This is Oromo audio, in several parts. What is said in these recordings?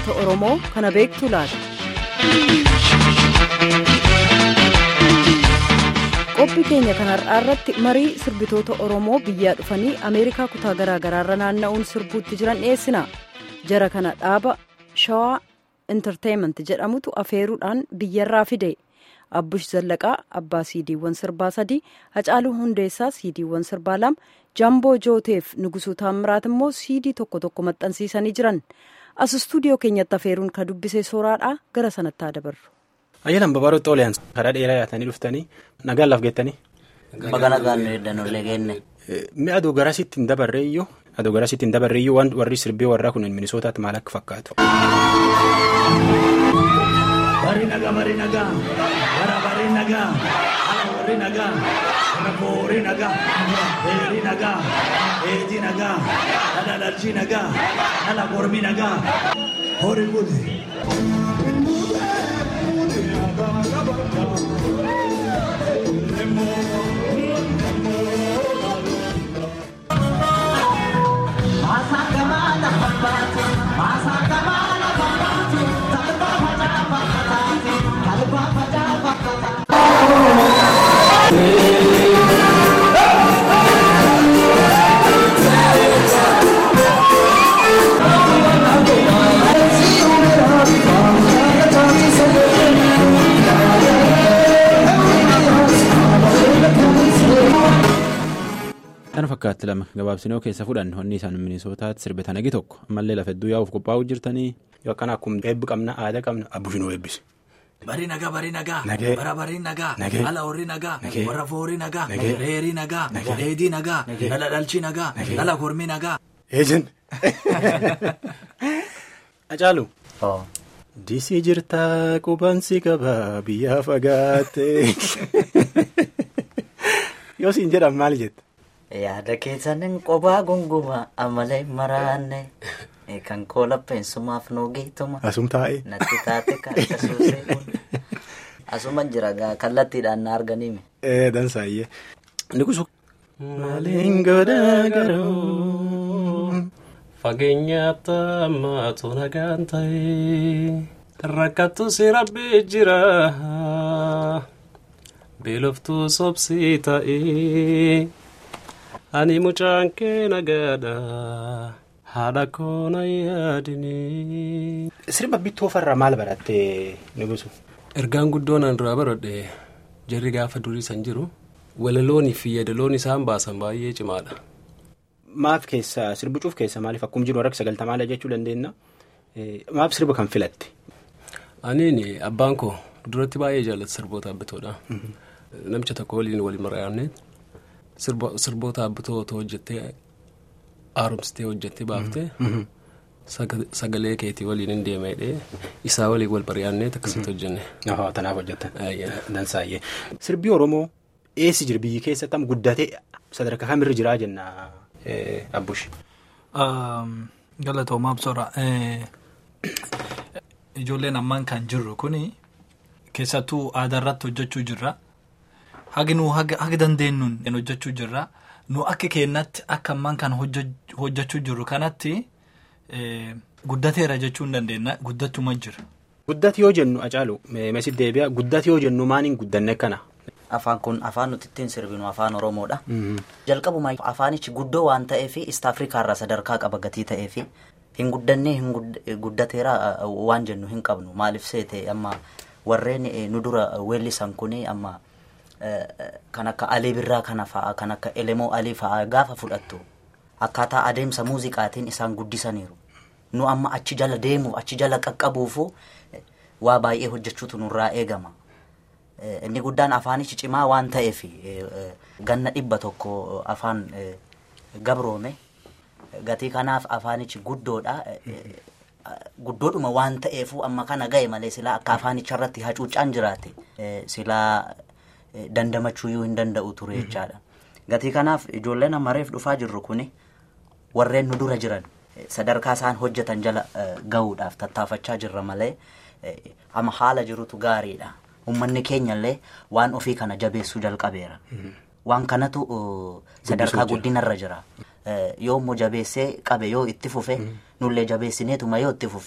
uummata Oromoo kana beektu laata? Qophii keenya kan har'aa irratti marii sirbitoota Oromoo biyyaa dhufanii Ameerikaa kutaa garaa garaarra naanna'uun sirbuutti jiran dhiyeessina. Jara kana dhaaba Shawaa Intarteeyiment jedhamutu afeeruudhaan biyyarraa fide. Abbush Zallaqaa abbaa siidiiwwan sirbaa sadii, Hacaaluu Hundeessaa siidiiwwan sirbaa lama, Jamboo Jooteef Nugusuu Taammiraat immoo siidii tokko tokko maxxansiisanii jiran. As istuudiyoo keenyatti afeeruun kan dubbisee sooraadhaa gara sanatti haa dabarru. Ayyalan babaarootti ooliyaan karaa dheeraa yaatanii dhuftanii nagaan laaf geettanii. Baga nagaan nu eegdanollee geenne. Mi'a aduu garasitti hin dabarreeyyuu aduu garasitti hin dabarreeyyuu waan warri sirbii warraa kun minisootaatti maal akka fakkaatu. Bari nagaa bari nagaa bara bari nagaa ala warri nagaa raboori nagaa heeri nagaa eetii nagaa dhala dhalchii nagaa dhala gormii nagaa horii buute. Kana fakkaatti lama gabaabsinoo keessa fudhan honni isaan minisootaatti sirbitan agi tokko ammallee lafa hedduu yaa'uuf qophaa'uu jirtanii yoo akkana akkuma eebbi qabna aadaa qabna abbushinoo eebbise. Bari nagaa bari nagaa Nagee. bara bari nagaa Nagee. ala warri nagaa Nagee. warra foorii nagaa Nagee. reerii nagaa Nagee. eedii nagaa Nagee. dhala dhalchii nagaa Nagee. dhala gormii nagaa. Eejen. Hacaalu. Oo. Disii jirtaa qubansi qaba biyyaa fagaatte. Yoo siin jedhan maal jetta? Yaada keessanin qophaa gunguma amalee maraanne kan koola peensumaaf nuu geetuma Asum taa'ee. natti taate kan akka suusee kun asuman jira gaa kallattiidhaan na arganime. Ee dansaayyee. Nugusu. Maaliin godhaa garuu. Fageenyaatti ammaatu nagaan ta'e rakkattu si rabbi jira beeloftuu sobsii ta'e ani mucaan kee nagaadha haadha koona yaadini. Sirba bittoo farra maal barattee nugusu? Ergaan guddoon an duraa baradhe jarri gaafa durii san jiru walaloonii fi yadaloon isaan baasan baay'ee cimaadha. Maaf keessa sirbicuuf keessa maaliif akkuma jiru warra sagaltamaadha jechuu dandeenya. Maaf sirba kan filatte? Aniin abbaan koo duratti baay'ee jaallata sirboota abbitoodha. Namicha tokko waliin waliin mari'anne sirboota abbitoo otoo hojjettee haaromsitee hojjettee baaftee saga- sagalee keetii waliin hin deemee isaa waliin wal mari'annee akkasitti hojjenne. Ahoo tanaaf hojjetan. Ayyaa. Dansaayyee. Sirbii Oromoo eessi jira biyyi keessatti amma guddatee sadarkaa kamirra jiraa jenna abbush. Galatoomaa absoora. Ijoolleen ammaan kan jirru kuni keessattuu aadaa irratti hojjechuu jirra. Hagi nu haga haga dandeenyuun hojjechuu jirra. Nu akka keenyatti akka ammaan kan hojje- hojjechuu jirru kanatti eh, guddateera jechuu hin dandeenya. Guddachuma jira. Guddati yoo jennu Hacaalu meesit deebi'a guddati yoo jennu maaliin guddanne kana? Afaan kun afaan nuti ittiin sirbinu afaan Oromoodha. Jalqabuma afaanichi guddoo waan ta'eef East Afrikaa irraa sadarkaa qaba gatii ta'eef hin guddannee hin gud- guddateera uh, waan jennu hin qabnu maaliif seete amma warreen eh, nu dura weellisan kuni amma eh, kan akka Alii Birraa kana fa'a kan akka Elemoo Alii fa'a gaafa fudhattu akkaataa adeemsa muuziqaatiin isaan guddisaniiru. Nu amma achi jala deemuuf achi jala qaqqabuufu eh, waa baay'ee hojjechuutu nurraa eegama. Eh, inni guddaan afaanichi cimaa waan ta'eef eh, eh, ganna dhibba tokko afaan eh, gabroome gatii kanaaf afaanichi guddoodha eh, eh, guddoodhuma waan ta'eefu amma kana ga'e malee silaa akka afaanicha irratti hacuuccaan jiraate eh, silaa eh, dandamachuuyyuu hin danda'u ture jechaadha gatii kanaaf ijoolleen amareef dhufaa jirru kuni warreen nu dura jiran eh, sadarkaa isaan hojjetan jala eh, ga'uudhaaf tattaafachaa jirra malee eh, amma haala jirutu gaariidha ummanni keenyallee waan ofii kana jabeessuu jalqabeera waan kanatu uh, sadarkaa guddinarra jira Eh, yoo immoo jabeessee qabe yoo itti fufe nullee jabeessineetuma yoo itti fufne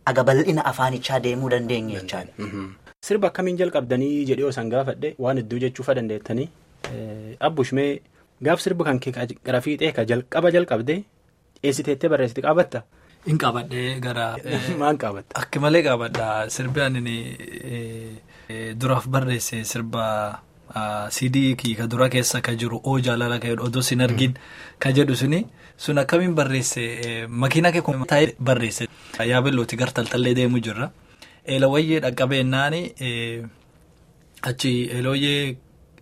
aga bal'ina afaanichaa deemuu dandeenya jechaadha. Sirba akkamiin jalqabdanii jedhee osoo gaafadhe waan hedduu jechuufa dandeettanii abbushmee gaaf sirbi kan kee gara fiixee ka jalqaba jalqabdee eessiteettee barreessite qaabatta. Hin qabadhee gara. Maan qaabatta? Akka malee qaabadha sirbi ani duraaf barreesse sirba CD ka dura keessa ka jiru oo jaalala ka jedhu odoo sin argin ka jedhu suni sun akkamiin barreesse makiina kee kun taa'ee barreesse yaabellooti gar taltallee deemu jirra. Eelawayyee dhaqqabeennaani achi eelawayyee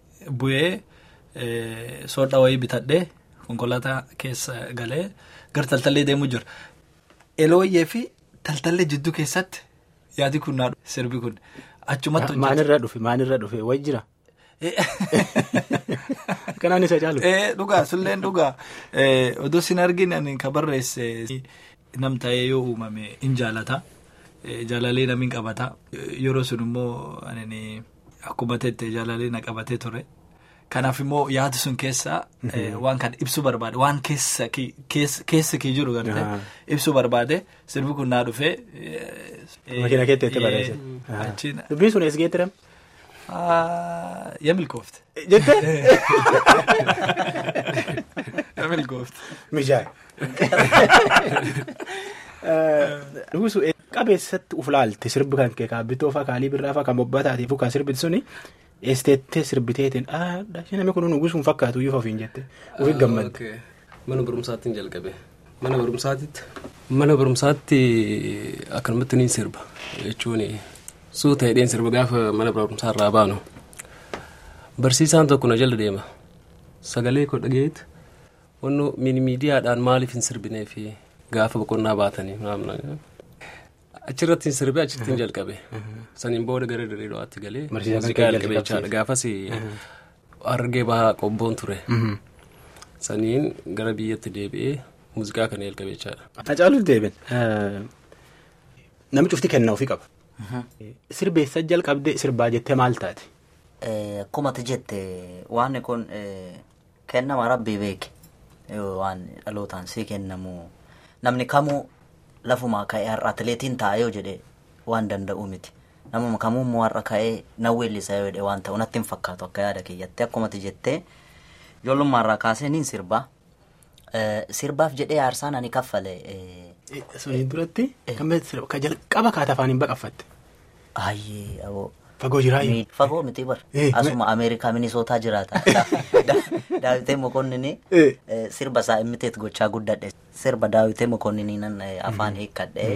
bu'ee soodha wayii bitadhee konkolaataa keessa galee gar taltallee deemu jira. Eelawayyee fi taltallee jidduu keessatti yaadi kun naa sirbi kun achumatti hojjetu. Maalirra dhufe maalirra dhufe wayi jira. Kanaan isa caalu. Dhugaa sulleen dhugaa odoo sin argin ani ka barreesse nam ta'ee yoo uumame in jaalata. Jaalalee namiin qabata. Yeroo sun immoo akkuma teette jaalalee na qabatee ture. Kanaaf immoo yaada sun keessaa waan kana ibsuu barbaade waan keessa kee jiru gartee ibsuu barbaade sirbi kun naa dhufee. Makiina keetti itti barreesse. Dubbiin sun eessa geettiram? Yaa milkoofte. Jettee? Yaa milkoofte. Mijaay. Dhugusu qabeessatti uf laalte sirbi kan kee kaabbitoo fa'aa kaalii birraa fa'aa kan bobbataatiif kan sirbiti suni eesteettee sirbiteetiin dhaashii namni kun nugusuun fakkaatu iyyuu ofiin jette ofiin gammadde. Mana barumsaatti jalqabe. Mana barumsaatitti. Mana barumsaatti akkanumatti ni sirba jechuun suuta hidheen sirba gaafa mana barumsaa irraa baanu. Barsiisaan tokko na jala deema. Sagalee koo dhageetu wanno miidiyaadhaan maaliif hin sirbinee fi gaafa boqonnaa baatanii achirratti hin sirbee achitti hin jalqabe saniin booda gara diriiro'aatti galee muuziqaa jalqabe jechaadha gaafas argee bahaa qobboon ture saniin gara biyyatti deebi'ee muuziqaa kana jalqabe jechaadha. Hacaaluuf deebiin namni cufti kennaa ofii qaba. Sirbeessa jalqabdee sirbaa jettee maal taate? Akkuma ati jette waan kun kennama rabbii beeke waan dhalootaan sii kennamu namni kamuu lafumaa ka'ee har'a atileetiin ta'a yoo jedhe waan danda'u miti namuma kamuu har'a ka'ee nan weellisa yoo jedhe waan ta'u natti hin fakkaatu akka yaada kiyyatte akkuma ati jettee ijoollummaarraa kaasee niin sirbaa sirbaaf jedhee aarsaan ani kaffale. Suniin duratti ka jalqaba kaata afaan hin baqaffatte. Ayyee aboo. Fagoo jiraa Fagoo miti bar. Asuma Ameerikaa Minisootaa jiraata. Daawitee Mokonninii sirba isaa immiteet gochaa guddadhe. Sirba Daawitee Mokonninii nan afaan hiikkadhee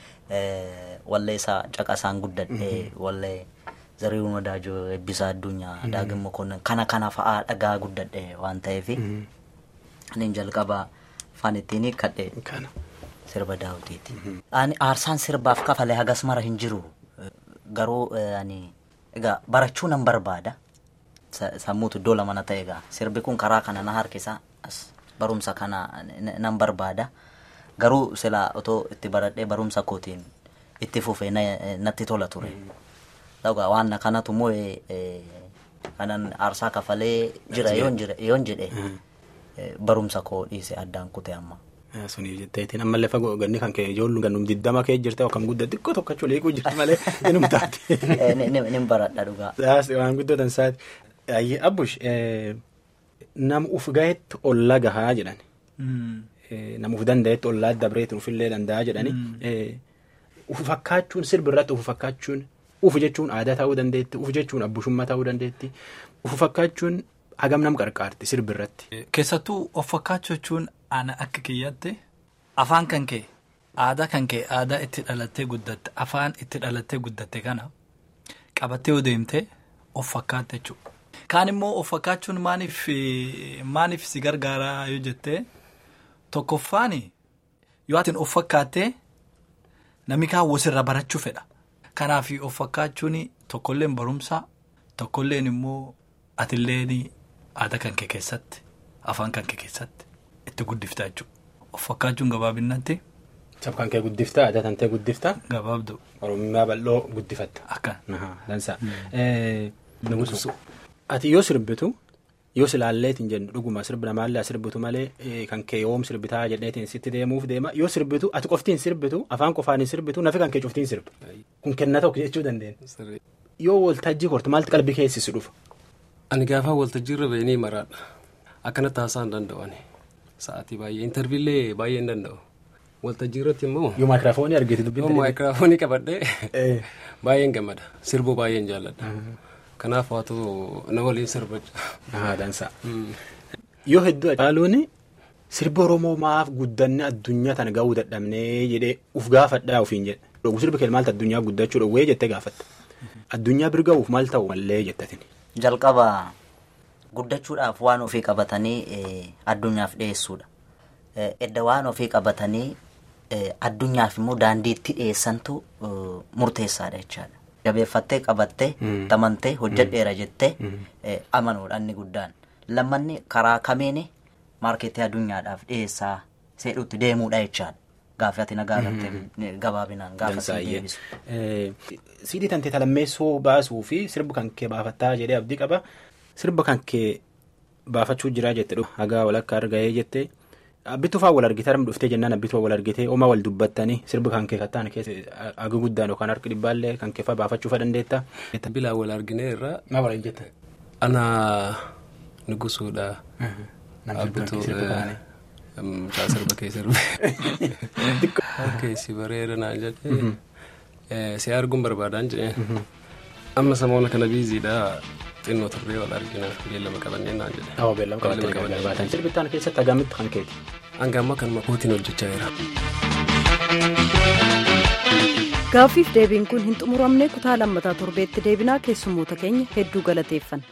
wallee isaa caqasaan guddadhee wallee Zarihuun Wadaajoo Eebbisaa Addunyaa Daagin Mokonnin kana kana fa'aa dhagaa guddadhe waan ta'eef ani jalqaba afaan ittiin hiikkadhe sirba Daawitiiti. Ani aarsaan sirbaaf kafalee hagas mara hin jiru. Garuu ani egaa barachuu nan barbaada. Sammuutu iddoo lama na ta'e egaa sirbi kun karaa kana na harkisa as barumsa kana nan barbaada. Garuu silaa otoo itti baradhee barumsa kootiin itti fufee natti tola ture. Egaa waan kanatu immoo kanan aarsaa kafalee jira yoon jedhe barumsa koo dhiise addaan kute amma. Suniif jetteetiin ammallee fagoo ganni kan kee ijoollu gannum diddama kee jirte akkam guddaa xiqqoo tokkochuu leekuu jirti malee inum taate. Ni baradha dhugaa. Waan guddatan saati. Abbush nam uf gahetti ollaa gahaa jedhan. Nam uf danda'etti ollaa dabreetti ufillee danda'a jedhani. Uf fakkaachuun sirbirratti uf fakkaachuun uf jechuun aadaa ta'uu dandeetti uf jechuun abbushummaa ta'uu dandeetti uf fakkaachuun hagam nam qarqaarti sirbirratti. Keessattuu of fakkaachuu jechuun ana akka kiyyaatti afaan kan kee aadaa kan kee aadaa itti dhalattee guddatte afaan itti dhalattee guddatte kana qabattee yoo deemte of fakkaatte jechuudha. Kaan immoo of fakkaachuun maaniif maaniif si gargaaraa yoo jettee tokkoffaani yoo atin of fakkaattee namni kaan wasirra barachuu fedha. Kanaaf of fakkaachuun tokkolleen barumsaa tokkolleen immoo atilleen aadaa kan kee keessatti afaan kan kee keessatti itti guddiftaa jechuudha. Of fakkaachuun gabaabinatti. Sab kan kee guddiftaa aadaa kan ta'e guddiftaa. Gabaabduu. Oromummaa bal'oo guddifatta. Akka. Dansaa. Ati yoo sirbitu yoo silaalleetiin jennu dhuguma sirbi namaallee sirbitu malee kan kee yoom sirbitaa jedheetiin sitti deemuuf deema yoo sirbitu ati qoftiin sirbitu afaan qofaan hin sirbitu nafi kan kee cuftiin sirbi kun kenna tokko jechuu dandeenya. Yoo waltajjii korte maaltu qalbii keessi dhufa. Ani gaafa waltajjii irra ba'anii maraadha. Akkanatti haasa'uu hin danda'ani. Sa'aatii baay'ee intarviillee baay'ee hin danda'u. Waltajjii irratti immoo. Yoo maayikiraafoonii argite dubbifte. Yoo maayikiraafoonii qabadhee baay'een gammada. Sirbuu baay'een jaalladha. Kanaaf waatu na waliin sirbacha. Dansa. Yoo hedduu caaluun sirbi Oromoo maaf guddanne addunyaa tana gahuu dadhabnee jedhee uf gaafadhaa ofiin jedhe. Dhuguu sirbi kee maaltu addunyaa guddachuu dhowwee jettee gaafatta. Addunyaa bira gahuuf maal ta'u mallee jettatin. Jalqaba guddachuudhaaf waan ofii qabatanii addunyaaf dhiyeessuudha. Edda waan ofii qabatanii addunyaaf immoo daandiitti dhiyeessantu murteessaadha jechaadha. Jabeeffattee qabattee tamantee hojjedheera jettee amanuudha inni guddaan. Lammanni karaa kameen maarkeetii addunyaadhaaf dhiyeessaa seedhuutti deemuudha jechaadha. Gaafi ati nagaa gattee gabaabinaan gaafa si deebisu. Siidii tantee talammeessoo baasuu fi sirba kan kee baafattaa jedhee abdii qaba. Sirba kan kee baafachuu jiraa jette hagaa walakkaa argahee jette. Abbituu fa'aa wal argitee arma dhuftee jennaan abbituu wal argitee homaa wal dubbattanii sirba kan kee kattaan keessa haga guddaan yookaan harki dhibbaallee kan kee fa'aa baafachuu fa'aa dandeetta. Bilaa wal arginee irraa. Maa wal jettan? Ana nugusuudha. Abbituu mucaa sirba kee sirbe. Keessi bareeda naan jedhee si arguun barbaadaan jedhee. Amma samoona kana biiziidha. xinnoo turree wal argina beellama qabannee naan jedhe. Awwa beellama qabattee baatan sirbittaan keessatti hagamitti kan keeti. Hanga amma kanuma kootiin hojjechaa jira. Gaaffiif deebiin kun hin xumuramne kutaa lammataa torbeetti deebinaa keessummoota keenya hedduu galateeffanna.